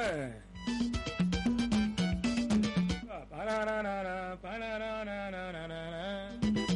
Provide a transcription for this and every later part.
nìyẹn. Pararara, pararara.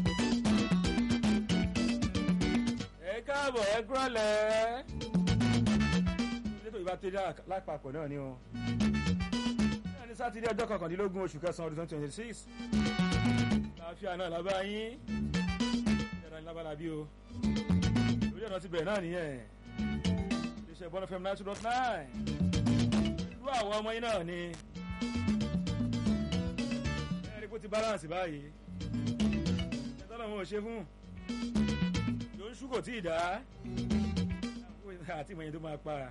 ẹ káàbọ̀ ẹ gbọ́lẹ̀. nítorí ìbá tẹ́lẹ̀ lápapọ̀ náà ni o. náà ní sátidé ọjọ́ kọkàndínlógún oṣù kẹsàn-án ọdún twenty twenty six. láàfíà náà lábá yín. ìjọba ní lábára bí o. lórí ọ̀nà ti bẹ̀rẹ̀ náà nìyẹn. iléeṣẹ́ bọ́lá fm nine two dot nine. ìlú àwọn ọmọ yín náà ni. ẹ̀rí kó ti balance báyìí. ẹ̀tọ́ lọ́mọ ò ṣe fún ló ń ṣú kò tí ì dá àti ìmọ̀yìn tó máa para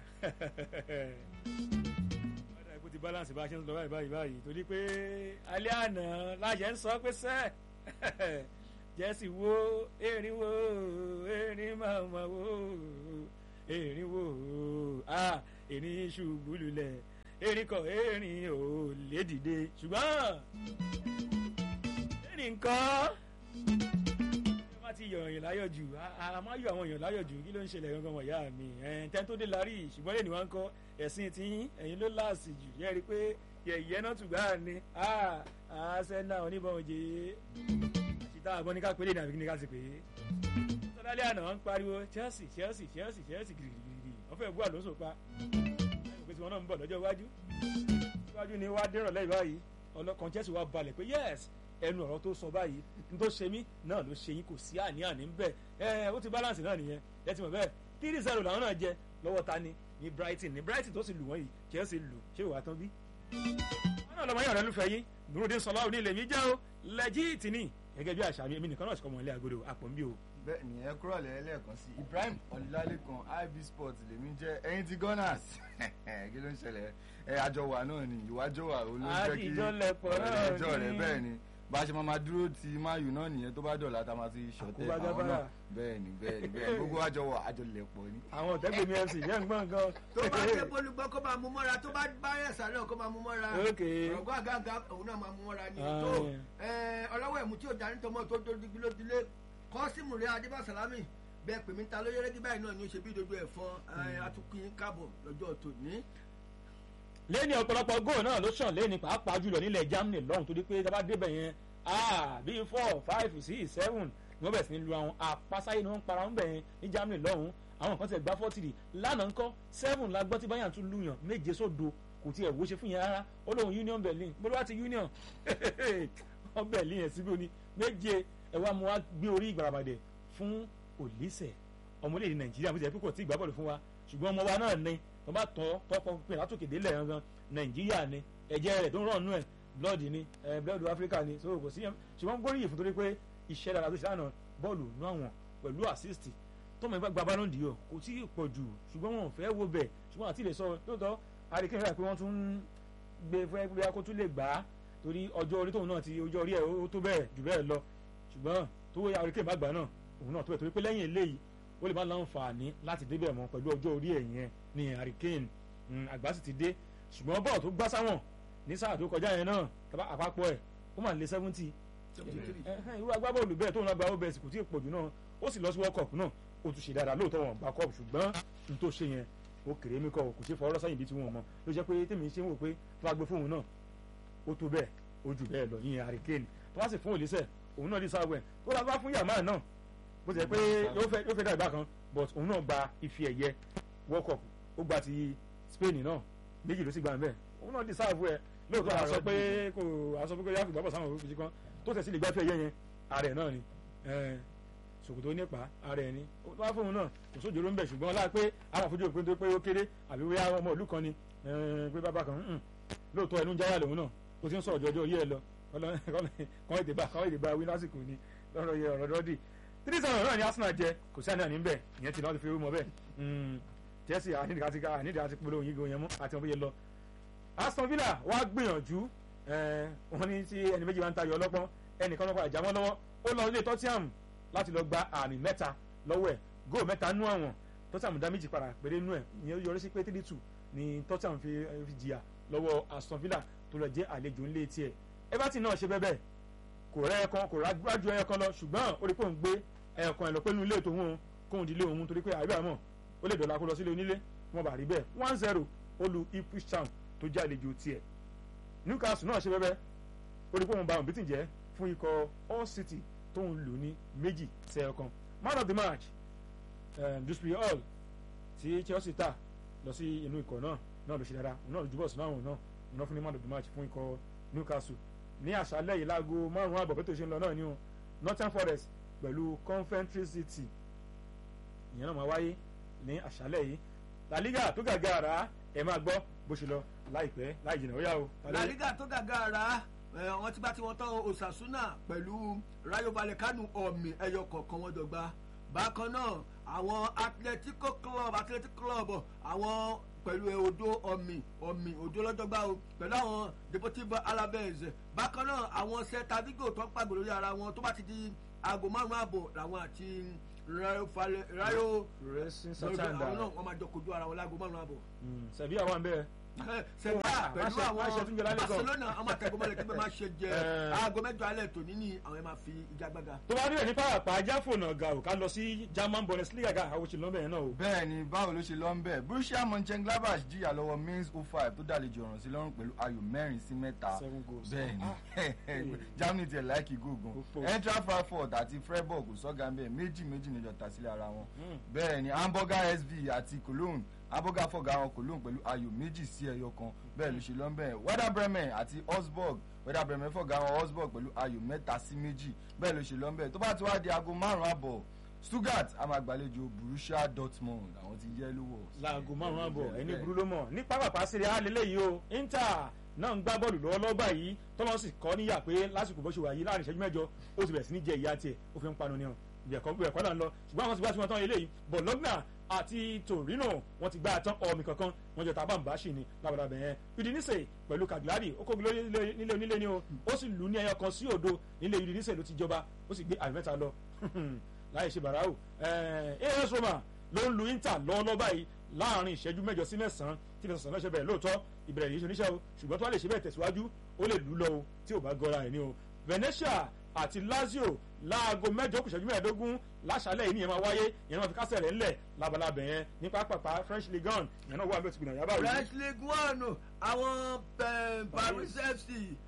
ọ̀dà ìkú ti balance bá a ṣe ń lọ báyìí báyìí báyìí torí pé alẹ́ àná láṣẹ ń sọ pé sẹ́ jẹ́sì wo erin wo erin máa ma wo erin wo ah erin ṣubú lulẹ̀ erin kọ erin ò lè dìde ṣùgbọ́n erin nǹkan ti yọ èèyàn láyọ̀ jù a máa yọ àwọn èèyàn láyọ̀ jù kí ló ń ṣẹlẹ̀ gangan wọ̀nyá mi tẹ́ni tó dé larí ṣùgbọ́n lẹ́nu wa ń kọ́ ẹ̀sìn tí ẹ̀yin ló láàsì jù yẹ́ rí i pé yẹ̀yẹ́ náà tùgbà ni àṣẹ náà oníbọn òjè àṣìta àbọ̀ ní ká pélé ní àbí ní ká sì pé sọdálẹ́ àná wọn ń pariwo Chelsea Chelsea Chelsea Chelsea gírígírí wọ́n fẹ́ gbọ́ àlóso pa pé tí wọ́n náà ń bọ̀ lọ́jọ́ iwájú iwájú ni wàá dérò lẹ́yìn báyìí ọlọ́kan Chelsea wà balẹ̀ pé yes ẹnu ọ̀rọ̀ tó sọ báyìí n tó ṣe mí náà ló ṣe yín kò sí àní-àní ńbẹ ẹ ó ti balance náà nìyẹn ẹ ti mọ̀ bẹ́ẹ̀ three zero làwọn náà jẹ lọ́wọ́ ta ni ní Brighton ní Brighton tó sì lù wọ́n yìí Chelsea lù ṣé ìwà tán bí. wọn náà lọmọ yàrá lùfẹ́ yín nurudin sọlá òní ilé mi jẹ́ o lẹ́jìtì ni gẹ́gẹ́ bí àṣà mi èmi nìkan náà sì kọ́ mọ́ ilé agodo àpò ń bí o. bẹ́ẹ̀ ni ẹ kúrò lẹ́ẹ̀kan sí Ibrahim Ọlálékan IB Sports lèmi jẹ́ ẹ̀yin ti Gunners kí ló ń ṣẹlẹ̀ ẹ àjọwà náà ni ìwájọwà olóńjẹ́ kí àtijọ́ lẹ̀pọ̀ náà ẹjọ́ rẹ̀ bẹ́ẹ̀ ni bá a ṣe máa ma dúró ti mayu náà nìyẹn tó bá dọ̀la tá a máa ti ṣọ̀tẹ̀ àwọn náà bẹ́ẹ̀ ni bẹ́ẹ̀ ni bẹ́ẹ̀ ni gbogbo àjọ wà àjọ lẹ̀ pọ̀ ni. àwọn ọ̀tẹ́gbẹ̀ mi fc yẹn ń gbọ́n gan. tó bá dé polúgbọ́ kó máa mú mọ́ra tó bá bá ẹ̀sà náà kó máa mú mọ́ra ọ̀gọ́ àgàgà òun náà máa mú mọ́ra ni tó ọlọ́wọ́ ẹ̀mú tí ò darí tọmọ tó tó digbí ló dilé kọ́símù rẹ̀ adébásálámì bẹ́ẹ̀ pè mí ta ló yẹ́rẹ́gí báyìí náà ni ó ṣe bí dodo ẹ̀fọn atukun káàbọ̀ lọ́jọ́ tòní lẹ́ni ọ̀pọ̀lọpọ̀ góò náà ló sàn lẹ́ni pàápàá jùlọ nílẹ̀ Germany lọ́hùn torí pé tábà débẹ̀ yẹn ah bíi four five six seven ni wọ́n bẹ̀rẹ̀ sí ní lu àwọn àpasáyé ni wọ́n ń para wọn bẹ̀ yẹn ní Germany lọ́hùn àwọn kan ti gbá forty lánàá ńkọ́ seven la gbọ́ tí Bayern tún lùyàn méje sódo kò tiẹ̀ wó ṣe fún yẹn rárá ó lóun Union Berlin bó ló wá ti Union wọ́n Berlin yẹn síbi òní méje ẹ̀ wá mu wá gbé orí ìgbàràbàdẹ̀ fún Olise ọmọlẹ́yìn Nàìjíríà bó ti yẹ pé kò tí ì gbá bọ́ọ̀lù fún wa ṣùgbọ́n ọmọ wa náà ni tó bá tọ́ tọ́kọ pé látòkè délẹ̀ gangan nàìjíríà ni ẹ̀jẹ̀ rẹ̀ tó ń rọ̀ nù ẹ̀ blood ni ẹ̀ blood africa ni so kò sí yẹn ṣùgbọ́n gbóríyìn fún torí pé iṣẹ́ dára tó ṣe àná bọ́ọ̀lù nú àwọn pẹ̀lú assist tọ́mọ ìgbà gba ballon d'or kò tí ì pọ̀ jù ṣùgbọ́n wọn ò fẹ́ wo bẹ̀ ṣùgbọ́n àti lè sọ lóòótọ́ àríkè rẹ̀ pé wọ́n tún ń gbé fẹ́ gbé kó tún lè gbà á torí ọjọ́ orí tóun náà ti ọjọ́ orí ẹ̀ ó tó bẹ́ẹ̀ jù bẹ́ẹ̀ lọ ṣùgbọ́n tó àríkè má gbà náà òun náà tó bẹ̀ torí pé lẹ́yìn eléyìí ó lè má láǹfààní láti débẹ̀ mọ́ pẹ̀lú ọjọ́ orí ẹ̀ yẹn ní hurricane àgbà sì ti dé ṣùgbọ́n bọ́ọ̀ tó gbá sáwọn ní sáà tó kọjá yẹn náà tàbá àpapọ̀ ẹ̀ ó mà lé seventy irú agbábọ́ọ̀lù bẹ́ẹ̀ tóun náà gba obs kò tí ì pọ̀jù náà ó sì lọ sí world cup náà ó tún ṣe dáadáa lóòótọ́ wọn gba cup ṣùgbọ́n n tó ṣe yẹn ó kéré mi kọ́ kò ṣe fọwọ́rọ́ sẹ́yìn bí tí wọ́n mọ̀ ló jẹ́ pé tèmi ṣe ń wò pé tó bá gbé fóun náà ó tó bẹ́ẹ̀ ó jù bẹ́ẹ̀ lọ yín hurricane tó bá sì fún òlísẹ̀ òun náà dí sáwẹ̀ tó bá fún yàmá náà bó ti yẹ pé yóò fẹ́ dá ìgbà kan but òun náà gba ife ẹ̀yẹ world cup ó gba ti Spain náà méjì ló sì gba ń bẹ́ẹ̀ òun náà di sáàfù ẹ̀ lóòótọ́ àsọ pé kò àsọ pé kò yáàfù gbàgbọ́ sáwọn òfin kan tó tẹ̀sí lè gbá ife ẹ̀yẹ yẹn ààrẹ náà ni ṣòkòtò nípa ààrẹ ni ó wá fóun náà kò sójú ló ń bẹ̀ ṣùgbọ́n ọlá pé àwọn àfojú òpin tó pé ó kéré àbí wíyá ọmọ ìlú kan ni pé bàbá kan lóòótọ́ ẹnu ń jáyà lòun náà ó ti ń sọ̀rọ̀ jọjọ́ yé ẹ lọ kọ́ èdè bá kọ́ èdè bá wí lásìkò ni lọ́rọ̀ yẹ ọ̀rọ̀ dọ́dì three seven náà ni Arsenal jẹ kò sí àníyàn níbẹ̀ ìyẹn ti náà ti fi rú mọ́ bẹ́ẹ̀ Chelsea ànídìí àti ànídìí àti polówó yìí gan yẹn mú àti wọn bí yẹ lọ Aston Villa wá gbìyànjú wọn ní tí ẹni méjì máa ń tayọ ọlọ́pọ́n ẹnìkan lọ́pàá ìjà wọn lọ́wọ́ ó lọ ilé Tottenham láti lọ gba àmì mẹ́ta lọ́wọ́ ẹ̀ góò mẹ́ta nú àwọn Tottenham dá méjì padà péré nú ẹ̀ ìyẹn yọrí sí pé three two ni Tottenham fi jìyà lọ́wọ́ Aston Villa tó lọ jẹ́ àlejò ńlé tiẹ̀ Everton náà ṣe bẹ́ẹ̀ bẹ́ẹ̀ kò rẹ́ ẹ̀kan kò rájú ẹ̀kan lọ ṣùgbọ́n ó rí pé òun gbé ẹ̀kan ẹ̀ lọ pé nínú ilé tòun kóun di ilé òun torí pé àbí àmọ́ ó lè dọ̀la kó lọ sílé onílé wọn bá rí bẹ́ẹ̀ one zero ó lu Ipswich Town tó jẹ́ àlejò tiẹ̀ Newcastle náà ṣe bẹ́bẹ́ ó rí pé òun ba òun bítìn jẹ́ fún ikọ̀ All City tó ń lò ní méjì sẹ́yọ̀kan man of the match Dewsbury Hall tí Chelsea tà lọ sí inú ikọ̀ náà náà ló ṣe dáadáa òun náà ló jùbọ̀ sínú àwọn náà òun náà fún ní man of the match fún ikọ̀ Newcastle ní àṣálẹ́ yìí láago márùn-ún àbọ̀ pé tó ṣe ń lọ náà ni o Northern Forest pẹ̀lú Coventry City ìyẹn náà máa wáyé ní àṣálẹ́ yìí La Liga tó gàgà rà ẹ máa gbọ́ bó ṣe lọ láìpẹ́ láì jìnnà ó yá o. La Liga tó gàgà rà wọ́n ti bá tí wọ́n tán Osasuna pẹ̀lú Rayo Vallecano ọ̀mì ẹyọ kọ̀ọ̀kan wọn dọ̀gba bákan náà àwọn Atletico Club Atletico Club àwọn pẹ̀lú odo ọ̀mì ọ̀mì odo lọ́jọ́gbá o pẹ̀lú àwọn Deportivo Alaves bákan náà àwọn Celta Vigo tó ń pàgbò lórí ara wọn tó bá ti di aago márùn-ún àbọ̀ làwọn àti rayo racing satanda àwọn náà wọ́n máa jọ kojú ara wọn láago márùn-ún àbọ̀. sẹ̀bí àwọn bẹ́ẹ̀ sẹ̀bíà pẹ̀lú àwọn Barcelona àwọn àtẹ̀gbọ́mọlẹ̀ kí bẹ́ẹ̀ máa ṣe jẹ aago mẹ́jọ alẹ́ tòní ní àwọn ẹ̀ máa fi igagbága. tó bá rí ẹ̀ ní pàápàá ajá fònà ga ò ká lọ sí German Bundesliga ga àwọn òṣèlú lọ́bẹ̀ yẹn náà o. bẹ́ẹ̀ ni báwo ló ṣe lọ ń bẹ̀ Borussia Mönchengladbach jìyà lọ́wọ́ Mainz 05 tó dàlejò ọ̀ràn sí lọ́rùn pẹ̀lú ayò mẹ́rin sí mẹ́ta bẹ́ẹ̀ ni Germany tiẹ̀ láìkì gógùn Eintracht Frankfurt àti Freiburg sọ́gà ń bẹ̀ méjì méjì níjọ tà sílẹ̀ ara wọn bẹ́ẹ̀ ni Hamburger SV àti Cologne aboga fọgà wọn Cologne pẹ̀lú ayò méjì sí ẹyọ kan bẹ́ẹ̀ ló ṣe lọ́nbẹ̀ Werder Bremen àti Augsburg Werder Bremen fọgà wọn Augsburg pẹ̀lú ayò mẹ́ta sí méjì bẹ́ẹ̀ ló ṣe lọ́nbẹ̀ tó bá ti wá di aago márùn-ún àbọ̀ Stuttgart a máa gbàlejò Borussia Dortmund àwọn ti yẹ lówó. láago márùn-ún àbọ̀ ẹni burú ló mọ̀ ní pápápá sírí àlélẹ́ yìí o Inter náà ń gbá bọ́ọ̀lù lọ́wọ́lọ́wọ́ báyìí tọ́lọ́ sì kọ́ níyà pé lásìkò bó ṣe wà yìí láàrin ìṣẹ́jú mẹ́jọ ó ti bẹ̀rẹ̀ sí ní jẹ ìyá tiẹ̀ ó fi ń panu ní ọ ìbẹ̀kọ́ ìbẹ̀kọ́ là ń lọ ṣùgbọ́n àwọn ti gbá tí wọ́n tán eléyìí Bologna àti Torino wọ́n ti gbá àtán ọmọ kankan wọ́n jọ tábà ń bá ṣì ní labalábẹ yẹn Udinese pẹ̀lú Cagliari ó kó nílé onílé ni o ó sì lù ní ẹyọ kan sí òdo nílé Udinese ló ti jọba ó sì gbé àmì mẹ́ta lọ láì ṣe bàráwò AS Roma ló ń lu Inter lọ́wọ́lọ́wọ́ báyìí láàrin ìṣẹ́jú mẹ́jọ sí mẹ́sàn-án tí fẹsẹ̀ sọ̀nà ṣe bẹ̀rẹ̀ lóòótọ́ ìbẹ̀rẹ̀ yìí ṣe oníṣẹ́ o ṣùgbọ́n tó wà lè ṣe bẹ́ẹ̀ tẹ̀síwájú ó lè lù lọ o tí ò bá gọra ẹ̀ ní o Venezia àti Lazio láago mẹ́jọ kù ìṣẹ́jú mẹ́ẹ̀ẹ́dógún láṣálẹ̀ yìí ni ẹ máa wáyé ìyẹn máa fi kásẹ̀ rẹ̀ ńlẹ̀ labalábẹ̀ yẹn ní pápápá French Ligue 1 ìyẹn náà wà bẹ́ẹ̀ tìgbìnà yàrá òní. French Ligue 1 àwọn Paris FC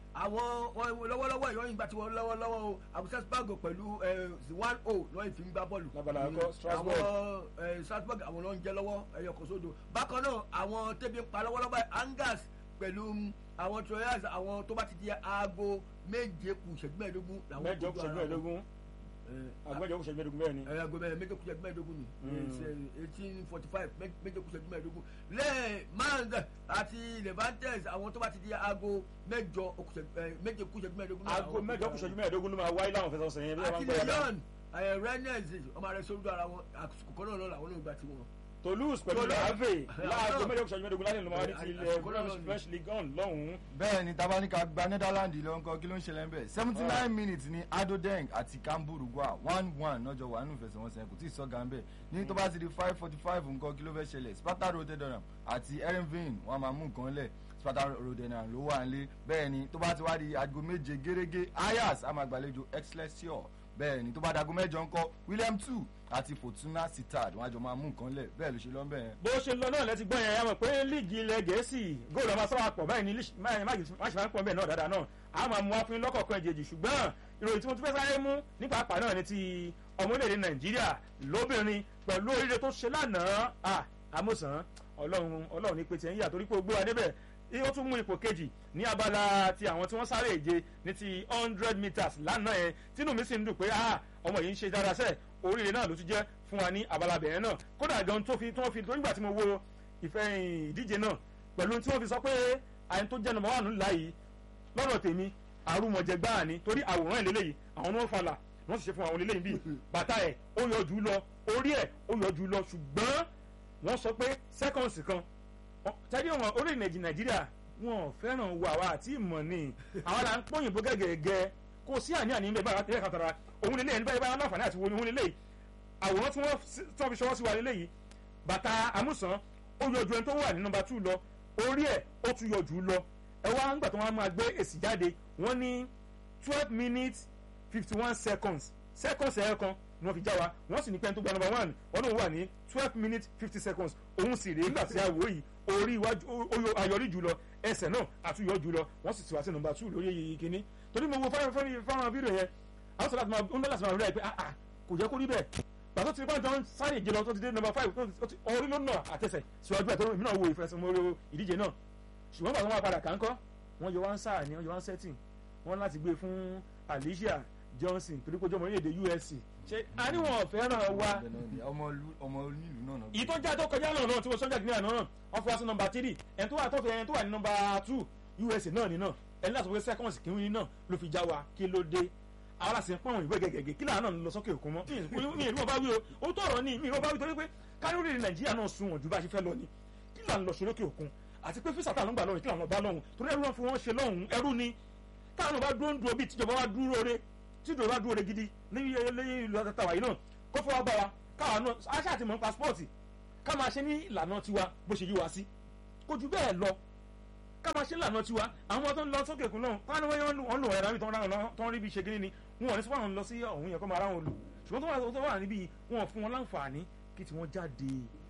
àwọn lọ́wọ́lọ́wọ́ ìwọ́n ìgbà tí wọ́n lọ́wọ́lọ́wọ́ o Augsburg pẹ̀lú one o lọ́yìn fi ń gbá bọ́ọ̀lù. labala akọ Strasbourg àwọn Strasbourg àwọn ló ń jẹ lọ́wọ́ ẹyọ kan sódò bákan náà àwọn tẹ́bi ń pa lọ́wọ́lọ́wọ́ Angers pẹ̀lú àwọn Troyers àwọn tó bá ti di aago méje kù ìṣẹ́jú mẹ́ẹ̀ẹ́dógún. mẹ́jọ kù ìṣẹ́jú mẹ́ẹ̀ẹ́dógún agbẹjọ kù ìṣẹ́jú mẹ́ẹ̀ẹ́dógún bẹ́ẹ̀ ni. aago méje kù ìṣẹ́jú mẹ́ẹ̀ẹ́dógún ni eighteen forty five méje kù ìṣẹ́jú mẹ́ẹ̀ẹ́dógún lẹ́ẹ̀ mang àti Levantes àwọn tó bá ti di aago mẹ́jọ méje kù ìṣẹ́jú mẹ́ẹ̀ẹ́dógún. aago mẹ́jọ kù ìṣẹ́jú mẹ́ẹ̀ẹ́dógún ló máa wáyé láwọn fẹsẹ̀ ọ̀sẹ̀ yẹn. àti leon rennes ọmọ rẹ sórí ara wọn àsìkò kan náà lọ́la àwọn náà gbà tiwọn. Toulouse pẹ̀lú làáfẹ́ láago mẹ́jọ kù ìṣẹ́jú mẹ́ẹ̀ẹ́dógún láti lọ́mọ ti ilẹ̀ French Ligue 1 lọ́hùn-ún. bẹ́ẹ̀ ni tabanika gba Netherlands lọ nǹkan kí ló ń ṣẹlẹ̀ ń bẹ̀ seventy nine minutes ni Adodeng àti Cambourugua one one lọ́jọ́ wà nínú ìfẹsẹ̀wọnsẹ̀ kò tí ì sọ́gà ń bẹ̀ ní tó bá ti di five forty five nǹkan kí ló fẹ́ ṣẹlẹ̀ Sparta Rotterdam àti Erenveen wọn máa mú nǹkan lẹ̀ Sparta Rotterdam ló wà nílé bẹ́ẹ̀ ni tó bá ti wá di aago méje gẹ́gẹ́ Ajax á máa gbàlejò Excelsior bẹ́ẹ̀ ni tó bá dago mẹ́jọ ńkọ́ William two àti Fortuna Sittard wọn àjọ máa mú nǹkan lẹ̀ bẹ́ẹ̀ ló ṣe lọ bẹ́ẹ̀. bó ṣe lọ náà lẹ́ti gbọ́ yẹn a mọ̀ pé líìgì ilẹ̀ gẹ̀ẹ́sì góòlù ọmọ sábà pọ̀ báyìí ní má ṣe máa ń pọ̀ bẹ́ẹ̀ náà dáadáa náà a máa mú wá fún lọ́kọ̀ọ̀kan ìjèjì ṣùgbọ́n ìròyìn tí mo tún fẹ́ sáré mú ní pàápàá náà ni ti ọmọlẹ́dẹ̀ Nàìjíríà lóbìnrin pẹ̀lú oríire tó ṣe lánàá àmọ̀sán Ọlọ́run Ọlọ́run ní pé tiẹ̀ ń yà torí pé ó gbé wa débẹ̀ ó tún mú ipò kejì ní abala ti àwọn tí wọ́n sáré ìje ní ti hundred meters lánàá yẹn tínú mi sì ń dùn pé ọmọ yìí ń ṣe dára sẹ́ẹ̀ oríire náà ló ti jẹ́ fún wa ní abala bẹ̀rẹ̀ náà kódà gan tó fi tó fi tó nígbà tí mo wo ìfẹ́ ìdíje náà pẹ̀lú tí wọ́n fi sọ pé àyẹn tó jẹ́ nọ́mbà wà nílá yìí lọ́dọ̀ tèmi àrùmọ̀jẹ̀ gbáà ni torí àwòrán ìlélẹ́yìí àwọn ni wọ́n falà wọ́n sì ṣe fún àwọn eléyìí bíi bàtà ẹ̀ ó yọ jù lọ orí ẹ̀ ó yọ jù lọ ṣùgbọ́n wọ́n sọ pé sẹ́kọ̀nsì kan tẹ́lẹ̀ wọn orílẹ̀-èdè nàìjíríà wọn ò fẹ́ràn wo àwa àti ìmọ̀ ni àwọn là ń pọ́yìnbó gẹ́gẹ́gẹ́ kò sí àní àní bẹ́ẹ̀ bá tẹ́lẹ̀ kan tara òun lélẹ́yìn nígbà yẹn láǹfààní àti wo ni òun lélẹ́yìn àwòrán tí wọ́n fi ṣọwọ́ sí wa lélẹ́yìn bàtà amúsàn ó yọ ju ẹni tó wà ní nọ́mbà two lọ orí ẹ̀ ó tún yọ jù lọ ẹ wá ń gbà tó wọn máa gbé èsì jáde wọ́n ní twelve minutes fifty one seconds seconds ẹ̀yọ kan ni wọ́n fi já wa wọ́n sì ní pẹ́ẹ́n tó gba number one wọ́n lóun wà ní twelve minutes fifty seconds òun sì rèé nígbà tí a wò yìí orí iwájú ayọrí jùlọ ẹsẹ̀ náà àtúyọ̀ jùlọ wọ́n sì ti wá sí nọ́mbà two lórí kínní torí mo wo fáwọn fídíò yẹn àwọn sọ̀rọ̀ àti máa ń lọ́la sí máa rí ẹ pé ah ah kò yẹ kó rí bẹ́ẹ̀ gbàtọ́ ti pàjọ́ ń sáré ìjìnlọ tó ti dé nọ́mbà five orí ló nà àtẹsẹ̀ síwájú ẹ̀ tó èmi náà wo ìfẹsẹ̀mọ́rẹ́ ìdíje náà ṣùgbọ́n bàtọ́ wọn padà kàńkọ́ wọ́n yọ wọ́n sáà ní wọ́n yọ wọ́n setting wọ́n láti gbé fún Alicia Johnson torí kó jọ ọmọ orílẹ̀-èdè USC ṣe àníwọ̀n fẹ́ràn wa. ọmọ onílù náà náà. ìtọ́jà tó kọjá náà náà tí wọ́n sọ́jà kìnìún àná náà wọ́n fi wá sí nọ́mbà three ẹni tó wà tó ẹni tó wà ní nọ́mbà two USA náà ní náà ẹni láti wọ́n seconds kìnìún náà ló fi já wa kí ló dé àwọn àti pọ́n ìwé gẹ́gẹ́gẹ́ kí láàánú lọ sókè òkun mọ́ mi ìlú ọba wí o ó tọ̀rọ̀ ní mi ìlú ọba wí torí pé káríórì nàìjíríà náà sunwọ̀n ju bá a ṣe fẹ́ lọ ni kí là ń lọ sókè òkun àti pé físà táwọn gbà lọ́rùn kí làwọn bá lọ́hùn torí ẹrú wọn fi wọ́n ṣe lọ́hùn ẹrú ni táwọn bá dúró ń dúró bíi tíjọba wa dúró re tíjọba wa dúró re gidi lẹ́yìn ìlú àtàtàwà yìí náà kó fọwọ́ bá wa káwa náà aṣá àti mọ̀ pásítọ̀tì ká máa ṣe ní ìlànà tiwa bó ṣe yí wa sí kó ju bẹ́ẹ̀ lọ ká máa ṣe ìlànà tiwa àwọn tó ń lọ sókè òkun náà káwọn wọn lò ẹ̀rọ tó ń rí bí ṣe gíní ni wọn ò ní sọ́wọ́n lọ sí ọ̀hún yẹn kó máa ráwọn lò ṣùgbọ́n tó wà níbí wọn ò fún wọn láǹfààní kí tí wọ́n jáde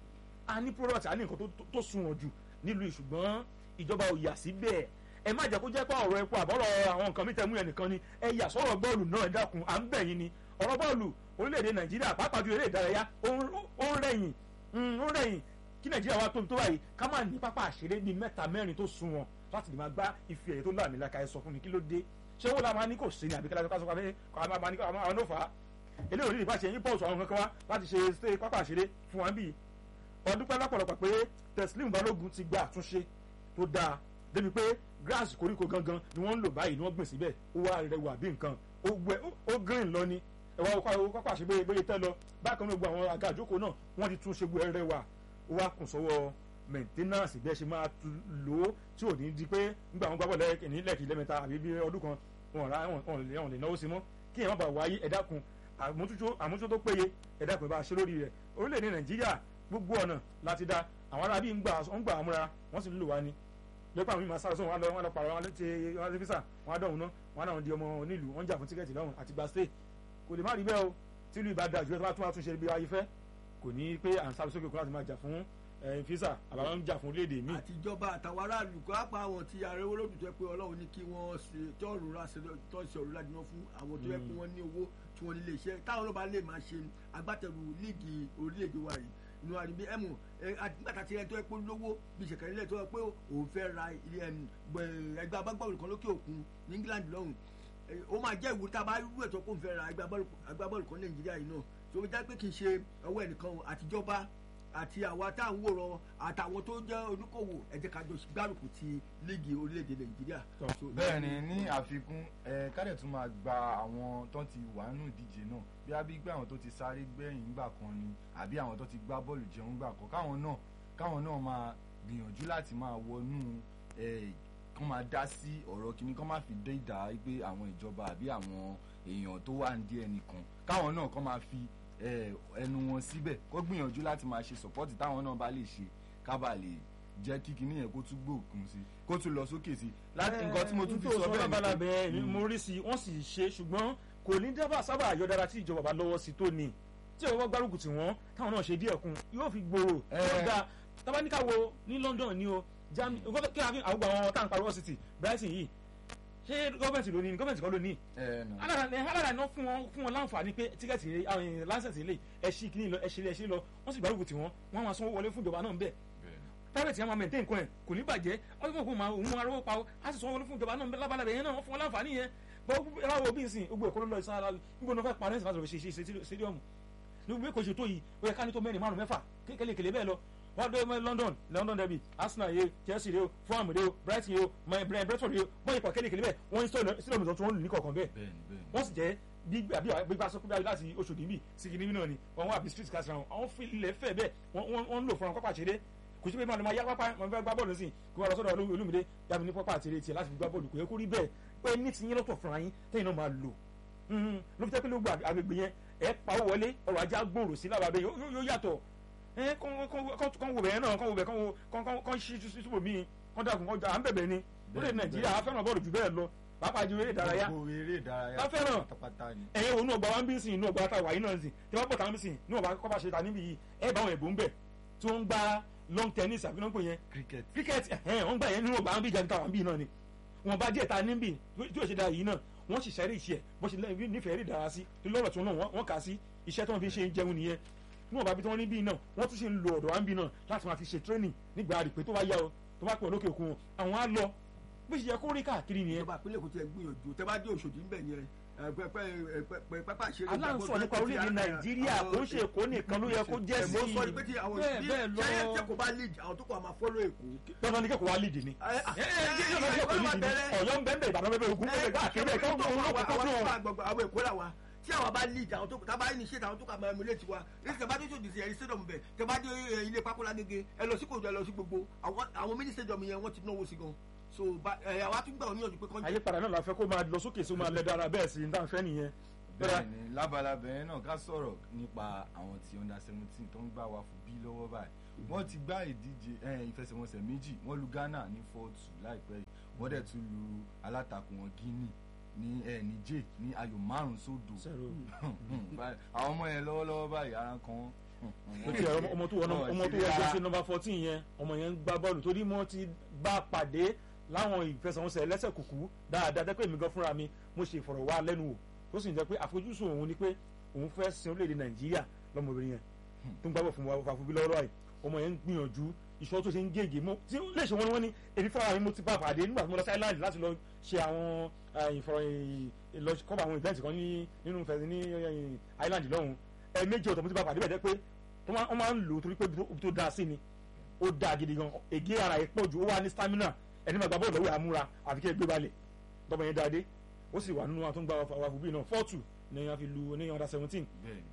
a ní product a ní nǹkan tó sunwọ̀n jù nílùú ṣùgbọ́n ìjọba ò yà síbẹ̀ ẹ má jẹ́ kó jẹ́ pé ọ̀rọ̀ epo àbọ̀rọ̀ àwọn nǹkan mìíràn mú ẹnìkan ni ẹ yà sọ̀rọ̀ bọ́ọ̀lù náà ẹ dákun à ń bẹ̀ yín ni ọ̀rọ̀ bọ́ọ̀lù orílẹ̀-èdè nàìjíríà pàápàá ju eré ìdárayá ó ń rẹ̀yìn ó ń rẹ̀yìn kí nàìjíríà wá tóbi tó báyìí ká má ní pápá àṣeré bíi mẹ́ta mẹ́rin tó sunwọ̀n láti lè máa gbá ife ẹ̀yẹ tó láàmì láka ẹ sọ fún mi kí ló dé ṣé wọ́n la máa ní kò sí ni àbí kí lásán pé àwọn máa ní àwọn náà fà á eléyìí onídìí bá ṣe yín pọ̀sù àwọn kankan wá láti ṣe ṣe pápá àṣeré fún wa bíi ọdún pẹ́ lọ́pọ̀lọpọ̀ pé Teslim Balógun ti gba àtúnṣe tó dáa débi pé grass koríko gangan ni wọ́n ń lò báyìí ni wọ́n gbìn síbẹ̀ ó wá rẹwà bí nǹkan ó gbẹ ó green lọ ni ẹ̀wà pápá àṣeré bóyá tẹ́ lọ bákan náà gbogbo àwọn àga àjókòó náà wọ́n ti tún ṣe gbogbo rẹwà ó wá kùn sọ́wọ́ maintenance bẹ́ẹ̀ ṣe máa lò ó tí ò ní di pé nígbà wọn gbàgbọ́ lẹ́ẹ̀kì lẹ́ẹ̀kì lẹ́mẹ̀ta àbí bí ọdún kan wọn ra wọn lè náwó sí mọ́ kí ẹ̀ má bàa wáyé ẹ̀dá kun àmójútó tó péye ẹ̀dá kun bá a ṣe lórí rẹ̀ orílẹ̀-èdè nàìjíríà gbogbo ọ̀nà láti dá àwọn arábí ń gbà ń gbà àmúra wọ́n sì lò wá ní lẹ́pọ̀ àwọn ìmọ̀ sáré sóhun wọn lọ wọn lọ pàrọ̀ wọn ti wọn ti físà wọn á dọ̀hún ná wọn náà di ọmọ onílù wọn jà fún tíkẹ́ẹ̀tì lọ́hùn àti gba stay kò lè má rí bẹ́ẹ̀ o tí ìlú ìbá da jù tó bá tún ṣe bí ayé fẹ́ kò ní pé à ń sáré sókè kó láti máa jà fún físà àbáwọn ń jà fún orílẹ̀-èdè míì. àtijọba àtàwọn aráàlú kó apá àwọn tí arẹwó lòdù tó yẹ pé ọlọ́run ní kí wọ́n ṣe tọ́ọ̀rù ráṣẹ tọ́ọ̀ṣì ọ̀rọ̀ ládìmọ́ fún àwọn tó yẹ pé wọ́n ní owó tí wọ́n nílé iṣẹ́ táwọn ọlọ́ba lè máa ṣe agbátẹrù líìgì orílẹ̀-èdè wa yìí inú àríbí ẹ̀mù àgbàtà tí ẹni tó yẹ pé lówó bíi ṣèkẹ́rẹ́ ilé tó yẹ pé òun fẹ́ ra ẹgbẹ́ agbábọ́ọ̀lù kan lókè òkun ní England lọ́hùn ó máa jẹ́ ìwúrí tá a bá rú ètò kó n fẹ́ ra agbábọ́ọ̀lù kan Nàìjíríà yìí náà tó fi já pé kì í ṣe ọwọ́ ẹnìkan àtijọba àti àwa tá à ń wòran àtàwọn tó jẹ́ oníkòwò ẹ jẹ́ ká jọ gbárùkù ti líìgì orílẹ̀-èdè Nàìjíríà. bẹ́ẹ̀ ni ní àfikún ẹ kádẹ̀ tún máa gba àwọn tó ti wà nínú ìdíje náà bí a bí gbé àwọn tó ti sáré gbẹ̀yìn gbà kan ni àbí àwọn tó ti gbá bọ́ọ̀lù jẹun gbà kan káwọn náà káwọn náà máa gbìyànjú láti máa wọnú kán máa dá sí ọ̀rọ̀ kìíní kán má fi dé ìdá pé àwọn ìjọba àbí àwọn èèyàn tó wà ní díẹ̀ nìkan káwọn náà kán máa fi ẹnu wọn síbẹ̀ kó gbìyànjú láti máa ṣe sọ̀pọ́tì táwọn náà bá lè ṣe kábà lè jẹ́ kí kinní yẹn kó tún gbòòkun sí kó tún lọ sókè sí láti nǹkan tí mo tún fi sọ bẹ́ẹ̀ ni pé mo rí sí wọ́n sì ṣe ṣùgbọ́n kò ní dábàá sábà yọ dára tí ìjọba bá lọ́wọ́ sí tó ní tí ìjọba gbárùkù tí wọ́n táwọn náà ṣe díẹ̀ kun yóò fi gbòòrò tó dáa tábánikà wo ní London ni o Germany kí àwọn àwọn táwọn pariwo city Brighton yìí ṣé gọ́ọ̀mẹ̀ntì ló ní ní gọ́ọ̀mẹ̀ntì kan ló ní. alára iná fún wọn fún wọn láǹfààní pé tíkẹ́ẹ̀tì àwọn láńsẹ̀tì ilé ẹ̀ṣin kìíní lọ ẹ̀ṣin ẹ̀ṣin lọ wọ́n sì gbárùkù tí wọ́n wọ́n máa sanwó wọlé fún ìjọba náà bẹ́ẹ̀. private yẹn máa maintain nǹkan ẹ̀ kò ní bàjẹ́ ọdún kò máa òun máa rówó pa ó á sì sanwó wọlé fún ìjọba náà lábàlẹ̀ yẹn náà wọ́n fún wọn láǹfààní yẹn báwo bí nsìn gbogbo ẹ̀kọ́ ló lọ ìsára nígbà wọn fẹ́ parẹ́ ìsìn láti lọ ṣe ṣe stadium nígbà kò ṣe tó yìí ó yẹ ká ní tó mẹ́rin márùn mẹ́fà kékeré bẹ́ẹ̀ lọ wọ́n dé London London derby Arsenal yìí Chelsea yìí Fulham yìí Brighton yìí Brentford yìí wọ́n ipò kékeré bẹ́ẹ̀ wọ́n ní sílẹ̀ òmìnira tí wọ́n lù ní kọ̀ọ̀kan bẹ́ẹ̀ wọ́n sì jẹ́ gbígbà sọ pé láti oṣù dìbì sí kìnìún náà ni wọ́n wà bí street cast round àwọn fi ilẹ̀ fẹ́ bẹ́ẹ̀ wọ́n ń lò fún àwọn pápá ṣeré kò sí pé máa lọ máa yá pápá máa fẹ́ gbá bọ́ọ̀lù sí kí wọ́n lọ sọ́dọ̀ Olúmídé yàbí ní pápá àtẹ̀rẹ̀ tiẹ̀ láti fi gbá bọ́ọ̀lù kò yẹ kó rí bẹ́ẹ̀ pé ní ti yín lọ́tọ̀ fúnra yín tẹ́yìn náà máa lò ló fi jẹ́ pé ló gba agbègbè yẹn ẹ̀ pawó wọlé ọrọ̀ ajá gbòòrò sí lábàbẹ̀ yóò yàtọ̀ kán wo bẹ̀yẹn náà kán wo bẹ̀ kán ṣí túbọ̀ míì kán dàkún kán jà à ń bẹ̀bẹ̀ ni lórí nàìjíríà a fẹ́ràn bọ́ọ̀lù jù bẹ́ẹ̀ lọ pàápàá ju eré ìdárayá a fẹ́ràn ẹ̀yẹ òun náà gba wá ń bí sìn inú ọgbà àtàwà yìí náà sìn tí wọ́n pọ̀ táwọn bí sìn inú ọgbà kọ́ba ṣe ta níbi yìí ẹ̀ bá àwọn ẹ̀bùn bẹ̀ tí wọ́n ń gba long tennis àbí náà ń pè yẹn cricket cricket ẹ̀hẹ́n wọ́n gbà yẹn nínú ọgbà wọn bí ìjà níta wọn bí náà ni wọn bá díẹ̀ ta níbì tí yóò ṣe da yìí náà wọ́n sì ṣẹ́rí ìṣe ẹ̀ bó ṣe lẹ́yìn nífẹ̀ẹ́ rí dára sí lọ́rọ̀ tí wọ́n náà wọ́n kà sí iṣẹ́ tí wọ́n fi ṣe ń jẹun nìyẹn níwọ̀n bá bí tí wọ́n ní bí náà wọ́n tún ṣe ń lo ọ̀dọ̀ wa ń bí náà láti máa fi ṣe training nígbà rí pé tó bá yá o tó bá pọ̀ lókè òkun àwọn á lọ bí ṣe yẹ kó rí káàkiri nìyẹn. ìjọba àpilẹ̀ kò tiẹ̀ gbìyànjú tẹ́ bá dé Òṣòdì ń bẹ̀ yẹn pápá ìṣeré aláǹsọ nípa orílẹ̀-èdè nàìjíríà kò ń ṣe èkó nìkan ló yẹ kó jẹ́ sí i mo sọ pé tí àwọn bẹ́ẹ̀ bẹ́ẹ̀ lọ ṣẹ́yẹ́ tí kò bá lead àwọn tó kọ́ máa follow èkó. dandan ni kẹ́kọ̀ọ́ wa lead ni ọ̀yọ́ ń bẹ́ẹ̀ bẹ́ẹ̀ ìbàdàn bẹ́ẹ̀ ogun bẹ́ẹ̀ káàkiri bẹ́ẹ̀ kí wọ́n tó ń lọ́kọ̀ tó dùn. àwọn èkó là wa tí àwọn bá lead àwọn tó tábà ní ṣe àwọn tó kà máa emulate wa èsì tẹ bá dé sòdì sí ẹ̀rí stadium bẹ̀ tẹ bá dé ilé pákólá gègé ẹ lọ sí kòjọ ẹ lọ sí gbogbo àwọn mini stadium yẹn wọ́n ti náwó sí gan so àwa tún gbà wọn níyànjú pé kọ́ńtà. àyípadà náà la fẹ́ kó máa lọ sókè sí máa lẹ dára bẹ́ẹ̀ sí ní táwọn fẹ́ nìyẹn. bẹ́ẹ̀ni lábalábẹ yẹn náà ká sọ̀rọ̀ nípa àwọn tí under seventeen tó ń gbà wá fún bí lọ́wọ́ báyìí wọ́n ti gbá ìdíje ìfẹsẹ̀wọnsẹ̀ méjì wọ́n lu Ghana ní four two láìpẹ́ yìí wọ́n dẹ̀ tún lu alátakò wọn Guinea ní ẹ níjẹ ní ayò márùn sódò àwọn ọmọ yẹn lọ́wọ́lọ́wọ́ báyìí ara kan ó ti ọmọ tó wọ ọmọ tó wọ jẹ́sí nọ́mbà fourteen yẹn ọmọ yẹn ń gbá bọ́ọ̀lù torí mo ti bá pàdé láwọn ìfẹsẹ̀wọnsẹ̀ lẹ́sẹ̀ kùkú dáadáa dẹ́ pé èmi gan fúnra mi mo ṣe ìfọ̀rọ̀wálẹ́nuwò tó sì ń jẹ́ pé àfojúsùn òun ni pé òun fẹ́ sin orílẹ̀-èdè Nàìjíríà lọ́mọbìnrin yẹn tó ń gbábọ̀ fún wa fàfubí lọ́wọ́ yìí ọmọ yẹn ń gbìyànjú iṣọ́ tó ṣe ń gègé mọ́ tí ó lè ṣe wọ́n ní wọ́n ní èmi fúnra mi mo ti bá pàdé nígbà tí mo lọ sí island láti lọ ṣe àwọn ìfọ̀rọ̀ àwọn ìbẹ́ǹtì kan nínú ìfẹ́ ní island lọ́hùn ẹ̀ẹ́mẹ́jì ọ̀tọ̀ mo ti bá pàdé bẹ̀ jẹ́ pé wọ́n máa ń lò torí pé tó dáa sí ni ó dáa gidi gan ègé ara ẹ̀ pọ̀ ju ó wà ní stamina ẹni máa gba bọ́ọ̀lù lọ́wọ́ àmúra àfi kí ẹ gbé balẹ̀ tọ́mọ yẹn dáadé ó sì wà nínú àwọn tó ń gba wàfù bíi náà fọ́ọ̀tù ní wọ́n fi lu ní under seventeen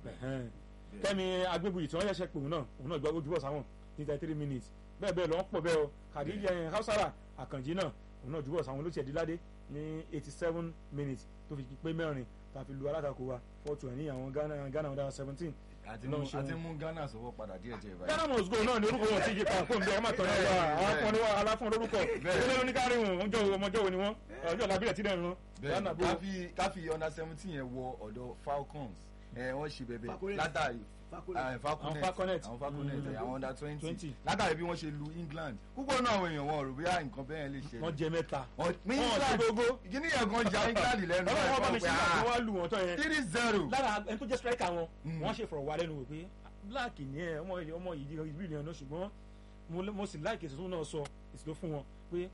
kẹ́mi agbébuyì tí wọ́n yẹ ṣe pé òun náà òun náà gbọ́ ojú bọ̀ sáwọn ní thirty three minutes bẹ́ẹ̀ bẹ́ẹ̀ lọ wọ́n pọ̀ bẹ́ẹ̀ o kàdíjà yẹn hausara àkànjì náà òun náà jùbọ̀ sáwọn olóṣèlú ládé ní eighty seven minutes tó fi pé mẹ́rin tá a fi lu alátakò wa fọ́ọ̀tù ẹ̀ ní àwọn Ghana Ghana under seventeen àti mú àti mú Ghana sọwọ́ padà díẹ̀ díẹ̀ báyìí. Ghana must go náà ni orúkọ wọn ti yí pa fún mi ọmọ àtọ̀ náà wà àwọn afọ́ni wà aláfọ́n lórúkọ ìdílé ló ní kárí wọn ọjọ́ ọmọjọ́ wo ni wọ́n ọjọ́ làbílẹ̀ tí náà rán. bẹ́ẹ̀ káfí káfí under seventeen yẹn wọ ọ̀dọ̀ Falcons ẹ wọ́n ṣe bẹ̀bẹ̀ látàrí àwọn falconet àwọn falconet àwọn under twenty látàrí bí wọ́n ṣe lu England púpọ̀ náà àwọn èèyàn wọn rò bí nǹkan bẹ́ẹ̀ lè ṣe. wọ́n jẹ mẹ́ta. ní England kíní yẹn gan ja England lẹ́nu. ọlọ́run ọba mi ṣe àgbẹ̀ wá lù wọ́n tán yẹn. three zero. lára ẹni tó jẹ́ striker wọn wọ́n ṣe fọ̀rọ̀ wá lẹ́nu wò pé black ni ẹ ọmọ ilé ọmọ yìí ìbí ìrìn àná ṣùgbọ́n mo sì láìkè èso tó náà sọ èsì tó fún wọn pé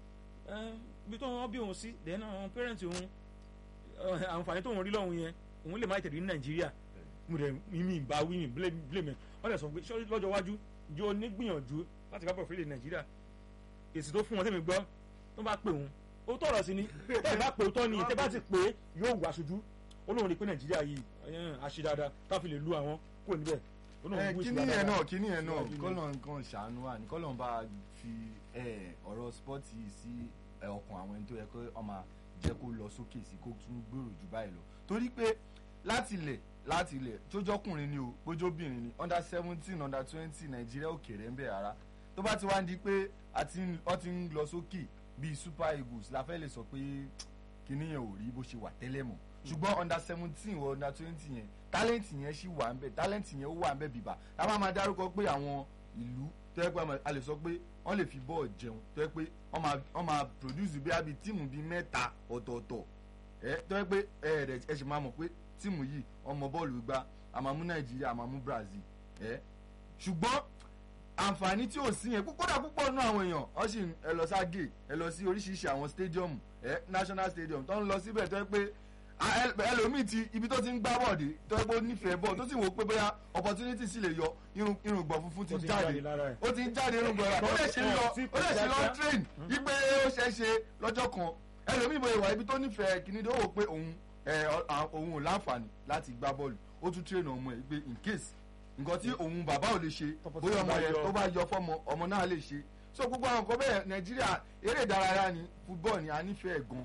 bí tó wọn bí òun sí then àwọn parents òun àǹfààní tó wọn rí lọ́hùn yẹn òun lè má tẹ̀lé ní Nàìjíríà mo rẹ̀ mímí ìbá wí mi blame wọ́n lè sọ pé lọ́jọ́ iwájú jọ nígbìyànjú láti kábọ̀ fílẹ̀ Nàìjíríà èsì tó fún wọn tẹ́mi gbọ́ tó bá pè òun ó tọ̀rọ̀ sí ni tẹ́ bá pè ó tọ́ ni tẹ́ bá ti pè é yóò wà aṣojú olóhùn ni pé Nàìjíríà yìí àṣẹ dáadáa ká fi lè lu àwọn kúrò níbẹ̀ kíní yẹn náà kíní yẹn náà kọ́lọ̀ nǹkan ṣàánú wa ní kọ́lọ̀ bá fi ọ̀rọ̀ spọ́ọ̀tì sí ọkàn àwọn ẹni tó yẹ kó ọmọ jẹ́ kó lọ sókè sí kó tún gbèrò jù báyìí lọ torí pé láti ilẹ̀ láti ilẹ̀ tójọ́kùnrin ni o bójóbìnrin ni under seventeen under twenty nàìjíríà òkèèrè ń bẹ̀ rárá tó bá ti wá di pé wọ́n ti ń lọ sókè bíi super eagles la fẹ́ lè sọ pé kíní yẹn ò rí bó ṣe wà tẹ́lẹ̀ mọ́ ṣùgbọ́n under seventeen or under twenty yẹn talent yẹn ṣì wà nbẹ talent yẹn ó wà nbẹ bìbà tá a máa máa dárúkọ pé àwọn ìlú tó yẹ pé a lè sọ pé wọ́n lè fi bọ́ọ̀ jẹun tó yẹ pé wọ́n máa produce bí abi tíìmù bíi mẹ́ta ọ̀tọ̀ọ̀tọ̀ ẹ tó yẹ pé ẹ rẹ ẹ ṣì máa mọ̀ pé tíìmù yìí ọmọ bọ́ọ̀lù gbá a máa mú nàìjíríà a máa mú brazil ẹ ṣùgbọ́n àǹfààní tí ò sí yẹn kódà púpọ̀ nínú àwọn èèyàn ọ sì ẹ lọ ságè ẹ lọ sí oríṣiríṣi àwọn stadium ẹ national stadium tó ń lọ síbẹ̀ tó yẹ pé ẹlòmíì ti ibi tó ti ń gbá bọ́ọ̀dì tó yẹ pé ó nífẹ̀ẹ́ bọ́ọ̀ tó sì wò pé bóyá opportunity sì lè yọ irùngbọ̀n funfun ti jáde ó ti ń jáde irùngbọ̀n rẹ̀ ó lè ṣe lọ ó lè ṣe lọ train ipe ó ṣe é ṣe lọ́jọ́ kan ẹlòmíì bóyá ìwà ibi tó nífẹ̀ẹ́ kìíní tó wò pé òun òun ò láǹfààní láti gbá bọ́ọ̀lù ó tún train ọmọ ẹ̀ pé in case nǹkan tí òun bàbá ò lè ṣe bóyá ọmọ yẹn tó bá yọ fọmọ ọmọ náà lè ṣe so gbogbo àwọn nǹkan bẹ́ẹ̀ nàìjíríà eré ìdárayá ni football ni a nífẹ̀ẹ́ gan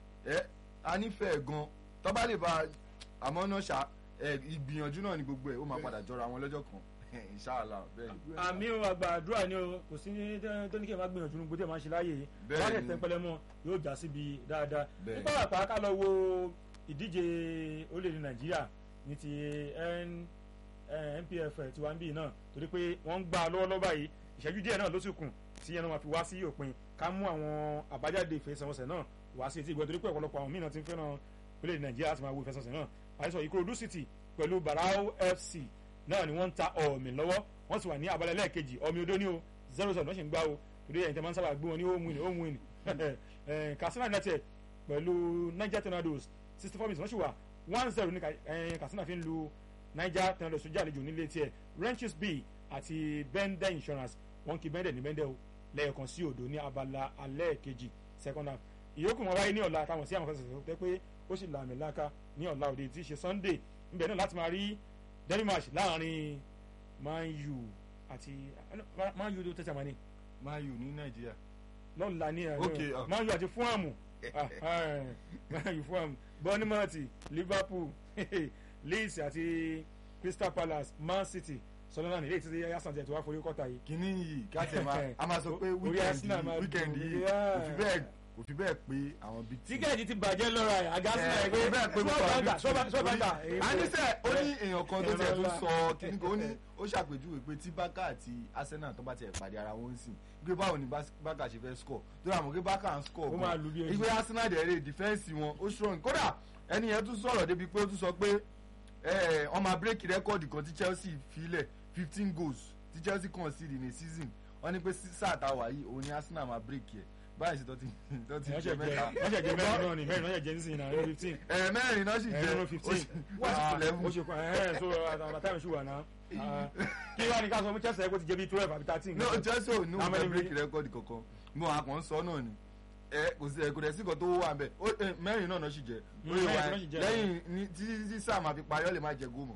ẹ a nífẹ̀ẹ́ gan tó bá lè ba àmọ́ náà ṣá ìgbìyànjú náà ni gbogbo ẹ̀ ó máa padà jọra wọn lọ́jọ́ kan inshallah bẹ́ẹ̀ ni. àmì o àgbà àdúrà ni o kò sí tó ní kí ẹ máa gbìyànjú nígbó tí ẹ máa ṣe láàyè yìí wọ́n lè tẹ́ńpẹ́lẹ́ mọ́ yóò já síbi dáadáa nígbà àpá ká lọ wo ìdíje orílẹ̀-èdè nàìjíríà ní ti npf tiwa ń bì náà torí pé wọ́n ń gbà lọ́wọ́lọ́wọ́ báyìí ìṣẹ́jú díẹ̀ náà ló sì kùn tí ẹnu máa fi wá sí òpin ká mú àwọn àbájáde ìfẹsẹ̀wọnsẹ̀ náà wá sí etí ìgbọ́ torí pé ọ̀pọ̀lọpọ̀ àwọn mìíràn ti ń fẹ́ràn orílẹ̀-èdè nàìjíríà láti máa wo ìfẹsẹ̀wọnsẹ̀ náà àìsàn ìkòròdú city pẹ̀lú barao fc náà ni wọ́n ń ta ọ̀mì lọ́wọ́ wọ́n sì wà ní abalẹ̀ lẹ́ẹ̀kejì ọmọ odó ní o zero zero lọ́sìn gbá o torí ẹ̀yìn tẹ́ máa ń sábà gbé wọn ní home win home win katsina united pẹ̀lú niger tornadoes sixty four minutes wọ́n sì wà one zero ní katsina fi ń lu niger tornadoes sójú àlejò nílé tiẹ̀ ranches b àti bende insurance wọ́n kí bende ní bende o lẹ́ẹ̀kan sí òdo ní abala alẹ́ kejì second half ìyókù wọn wáyé ní ọ̀la táwọn sí àwọn fẹsẹ̀ tẹ́ pé ó sì làmì láka ní ọ̀la òde tí í ṣe sunday níbẹ̀ náà láti máa rí derby match láàrin man u àti man u tó tẹ̀sán mani. man u ní nàìjíríà. lọ́la ní ẹ̀rọ man u àti fúnàmù man u fúnàmù bournemouth liverpool leeds àti crystal palace man city sọlọ́nà nílé títí yasan tẹ̀ tó wá forí kọ́ta yìí. kínní yìí káṣẹ máa a máa sọ pé wíkẹ̀ndì yìí kò fi bẹ́ẹ̀ kò fi bẹ́ẹ̀ pé àwọn bíi. tíkẹ́ẹ̀tì ti bàjẹ́ lọ́ra ẹ̀ àgásí náà kò bẹ́ẹ̀ pé sọ́ọ̀bàǹdà sọ́ọ̀bàǹdà. àníṣe ó ní èèyàn kan tó tiẹ̀ tó sọ kíní kan ó ní ó ṣàpèjúwe pé tí bákà àti arsenal tó bá tiẹ̀ pàdé ara wọn sìn gbé báwo ni bákà ṣe fẹ́ score tó rà mọ́ pé bákà ń score gan ìgbé arsenal dẹ̀ rè defence wọn ó strong kódà ẹni yẹn tún sọ̀rọ̀ débi pé ó tún sọ pé wọ́n máa break rẹ́kọ̀dì kan tí chelsea filẹ̀ fifteen goals tí chelsea concede in a season wọ́n ní pé sáà tá a wà yìí òun ni arsenal máa break yẹ báyìí sí tó ti tó ti jẹ mẹ́ta. wọ́n ṣe jẹ mẹ́rin náà ni mẹ́rin náà ṣe jẹ nísìnyí náà fifteen. ẹ mẹ́rin náà sì jẹ ẹ̀rọ fifteen ó sì kù lẹ́mú. ó ṣe kù ẹ̀ so àtàwọn ìṣúwà náà kí wàá ní ká sọ fún chelsea ẹ̀ kó ti jẹ bíi twelve àbí thirteen. no chelsea ò ní òun fẹ́ break record kankan mo àkàn sọ náà ni ẹ kò sí ẹ kò dẹ̀ sí kan tó wà bẹ́ẹ̀ mẹ́rin náà náà sì jẹ lẹ́yìn tí sáà máa fi parí ọ lè má jẹ gómọ̀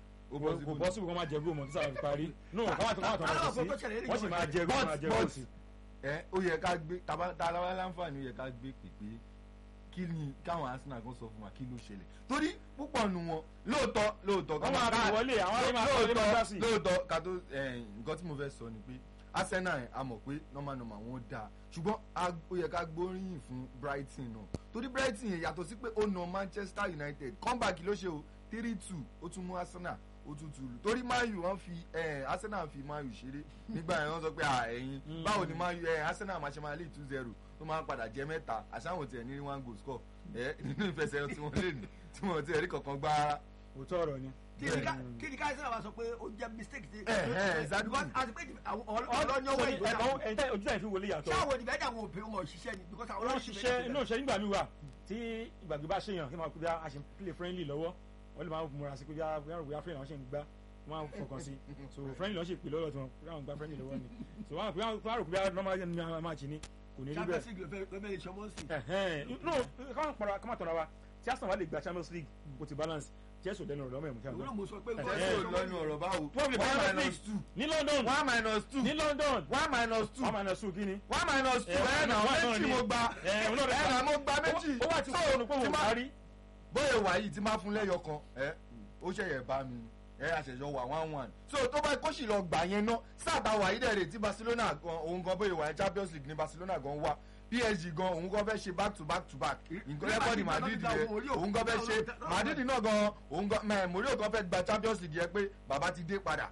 kò bọ́ síbi kan máa jẹ góòmù tí sábà fi parí no káwọn tó káwọn tó máa sí wọ́n sì máa jẹ góòmù máa jẹ góòmù sí. ẹ ó yẹ ká gbé tabalá láǹfààní ó yẹ ká gbé pèpè kí ni káwọn arsenal kan sọ fún wa kí ló ṣẹlẹ̀ torí púpọ̀ nu wọn lóòótọ́ lóòótọ́ wọ́n máa fi wọlé àwọn ọ̀rẹ́ máa fi wọlé máa dá sí. lóòótọ́ ká tó nǹkan tí mo fẹ́ sọ ni pé arsenal a mọ̀ pé normal normal wọn dáa ṣùgbọ́n ó yẹ ká gbóríyìn fún brighton náà torí brighton yẹn yàtọ̀ sí pé ó na manchester united comeback ló ṣe o three two ó tún mú arsenal ó tún tu lù torí man u wọn fi arsenal fi man u ṣeré nígbà yẹn wọn sọ pé ẹyin báwo ni man u arsenal máa ṣe máa lé two zero tó máa ń padà jẹ mẹ́ta àṣàwọn tiẹ̀ ní one goal score ẹ nínú ìfẹsẹ̀ tí wọ́n lè ní tí wọ́n ti ẹ̀rí kankan gbá rárá. òótọ́ ọ̀rọ̀ ni. kí ni káyọ̀ sẹ́nà wa sọ pé ó jẹ́ mistake ti. ẹ ẹ exactly. àti pé ọlọ́nyọ́ wẹ̀ ìgbésà. ojú táyà fi wọlé yàtọ̀. ṣé àwọn ìdìbẹ́jà àwọn òbí wọn ṣiṣẹ́ ni because àwọn wọ́n ṣiṣẹ́ inú ìṣẹ́ nígbà mi wà tí ìgbàgbé bá ṣèyàn kí n máa kú bí a ṣe play friendly lọ́wọ́ wọ́n lè máa múra sí pé bí a rò bóyá friendly àwọn ṣe ń gbá wọ́n á fọkàn sí so friendly lọ́ọ́ ṣe pè lọ́dọ̀ tí wọ́n bí àwọn gba friendly lọ́wọ́ ni so wọ́n á rò pé bí a normal ní àwọn match ni kò ní rí bẹ́ẹ̀. champions league ló fẹ́ lè ṣọmọ́ sí. no káwọn pàrọ̀ káwọn tọ̀ra wa tí arsenal wà lè gba champions league kò ti balance jésù dẹnu ọ̀rọ̀ mẹ́rin mú òwúrọ̀ mo sọ pé jésù lọ́nu ọ̀rọ̀ báwo. one minus two ní london one minus two ní london one minus two one minus two kí ni. one minus two ẹ̀ nà méjì mo gba ẹ̀ nà mo gba méjì. ó wà tí kò ní kó wò kárí. bóyá wà yìí tí máa fún lẹ́yọ kan ẹ̀ ó ṣẹ̀yẹ̀ bá mi ẹ àṣẹjọ wà one one so tó bá kó sì lọ gbà yẹn ná sáàtà wà yìí dẹ̀rẹ̀ tí barcelona gan òun gan bóyá wà ní champions league ní barcelona gan wá psg gan òun gan fẹ́ ṣe back to back to back nǹkan rẹ́kọ̀dì ní madrid yẹn òun gan fẹ́ ṣe madrid náà gan òun gan mẹ mourinho gan fẹ́ gba champions league yẹn pé bàbá ti dé padà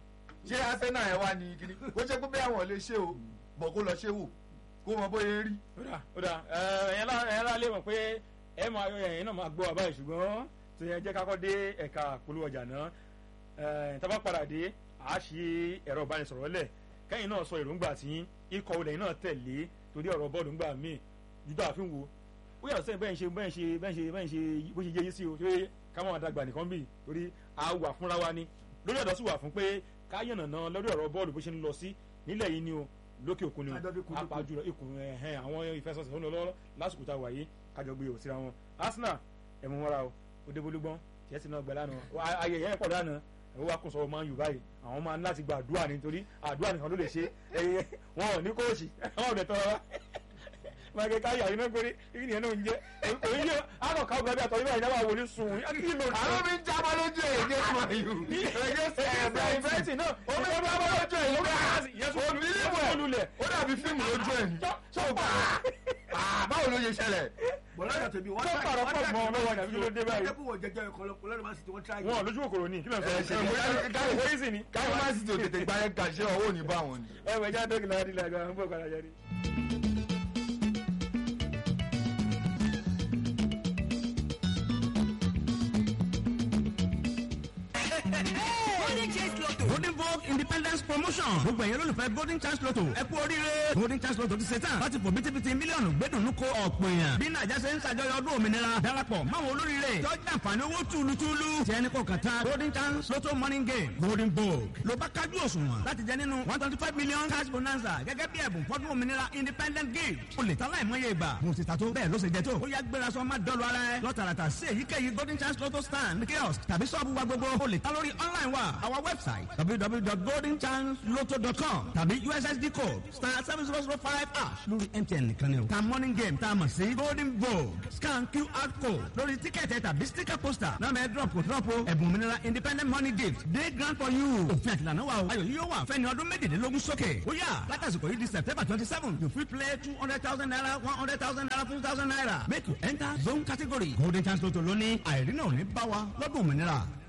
ṣé arsenal yẹn wá ní kíní kó ṣe pé bẹ́ẹ̀ àwọn lè ṣe o bọ̀ kó lọ ṣe wò kó mọ bóyá rí. ó dà ó dà ẹ̀yẹ́n lá lè mọ̀ pé ẹ̀ máa ẹ̀yìn náà máa gbọ́ àbáyé ṣùgbọ́n tó yẹ jẹ́ kákọ́ dé ẹ̀ka polówó ọjà náà tábà padà dé a ṣe ẹ̀rọ ìbánisọ̀rọ̀ lẹ̀ kẹ́yìn náà sọ èròǹgbà tí ikọ̀ olè náà tẹ̀lé torí ọ̀rọ̀ bọ́ọ̀lù ńgbà míì júdà àfin wo ó yàtọ̀ sẹ́yìn bẹ́ẹ̀ ń ṣe bẹ́ẹ̀ ń ṣe bẹ́ẹ̀ ń ṣe bẹ́ẹ̀ ń ṣe bó ṣe yé yín sí o torí ká máa dàgbà nìkan bì torí a wà fúnra wa ni lórí ọ̀dọ́ sì wà fún pé ká yànnà náà lórí ọ̀rọ̀ bọ́ọ̀lù bó ṣe ń lọ sí nílẹ̀ yìí ni o lókè òkun ni o apá jùlọ ikùn ẹ̀hẹ́n àwọn ìfẹsọ̀sẹ̀ tó ń lọ lọ́wọ́ lásìkò tá a wà yìí kájọ gbé òsìra wọn Arsenal ẹ̀mú wọn ra o òdebolúgbọ́n chelsea náà gbẹ lánàá ayẹyẹ yẹn pọ̀ lánàá ẹ̀wọ́n wa kún sọ máa ń yù báyìí àwọn máa ń láti gba àdúrà nítorí àdúrà nìkan ló lè ṣe ẹyẹ wọn ò ní kóòsì wọn ò dẹ̀ tọrọ wa máa kẹ káyà iná gbére ibi nìyẹn náà ń jẹ òyìn yóò àwọn kan gbàgbé àtọ̀ nígbà ìdáwà wò ní sùn kí ló dé. àwọn mi ń jábọ́ lójú èyí ní ìmọ̀ yìí ẹ̀yẹ ẹ̀ẹ́dẹ̀ ìfẹ́tì náà ó ń jábọ́ lójú èyí ó dàbí fíìmù lójú ẹ̀ ní. báwo ló ṣe ṣẹlẹ̀. lọ́dọ̀ tèmi wọ́n tó pàrọ̀ pọ̀ mọ́ ọlọ́wọ́ nàbí ló dé báyìí. ẹ̀kú wọ̀ jẹjẹ ọ̀kọ̀lọpọ̀ lọ́dọ̀ máa sì ti wọ́n tíráyì. wọn lójú kòkòrò ní kí ló ń sọ ẹsẹ káyọ̀ ìwé ìsìn ni. káyọ̀ má sì tó tètè gba ẹ̀ kàṣẹ́ ọwọ́ ò ní bá wọn ni. ẹ wẹ̀ já dókì lára nílẹ̀ àgbà ń bọ̀ padà jáde. golden chance lotto golden vogue independence promotion gbogbo ẹ̀yẹ́ lólùfẹ́ golden chance lotto ẹ kú oríire golden chance lotto ti ṣe tán láti fò bítíbitì mílíọ̀nù gbẹ́dùnú ko ọ̀pọ̀ èèyàn bí nàìjà ṣe ń ṣàjọyọ̀ ọdún òmìnira darapọ̀ máwọn olóríire tọ́jú àǹfààní owó túlùtúlù tí ẹni kò kàn tán golden chance lotto morning game golden vogue ló bá kájú òṣùwọ̀n láti jẹ nínú one twenty five million cash bonanza gẹ́gẹ́ bí ẹ̀bùn fọ́dún òmìnira independent gift o lè ta láìmọye ìgbà mo ti ta tó bẹ́ẹ̀ ló ṣe jẹ tó ó yá gbéra sọ má dọ́lu ara ẹ lọ́tàràtà sí èyíkéyìí golden chance lotto stand kiosk tàbí sọ́ọ̀bù wa gbogbo o lè ta lórí online wa our website www.goldenchanceloto.com tàbí ussd code star seven zero zero five ash lórí mtn nìkan ni o ta morning game tá a mọ̀ sí golden vogue scan qr code lórí tíkẹ́ẹ̀tì tàbí sticker poster náà mẹ́ drop kò drop o ẹ̀bùn òmìnira independent money gift day grant for you òfin àtìlànà wa o ayọ̀ yìí yóò wà fẹ́ni ọdún méjìlélógún sókè ó yà látàsìkò yìí di september twenty seven you fit play two hundred thousand naira one hundred thousand naira fifty thousand naira make you enter zone category golden chance lotto lónìí àìrí náà ò ní bá wa lọ́dún òmìnira